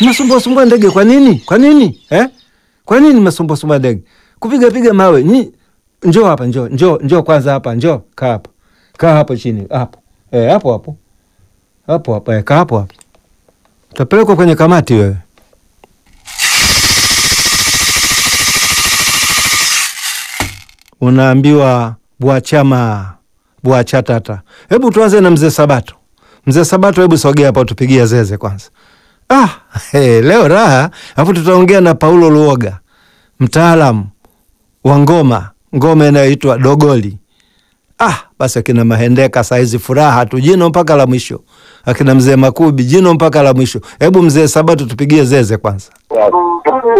Mnasumbua sumbua ndege kwa nini? Kwa nini? Eh? Kwa nini mnasumbua sumbua ndege? Kupiga piga mawe. Ni njoo hapa, njoo, njoo, njoo kwanza hapa, njoo. Kaa hapa. Kaa hapo chini, hapo. Eh, hapo hapo. Hapo hapo, eh, kaa hapo hapo. Utapelekwa kwenye kamati wewe. Unaambiwa bwachama bwachatata. Hebu tuanze na mzee Sabato. Mzee Sabato, hebu sogea hapa utupigie zeze kwanza. Ah, hey, leo raha, alafu tutaongea na Paulo Luoga, mtaalamu wa ngoma, ngoma inayoitwa dogoli. Ah, basi akina Mahendeka saizi furaha tu, jino mpaka la mwisho. Akina mzee Makubi, jino mpaka la mwisho. Hebu mzee Sabato tupigie zeze kwanza.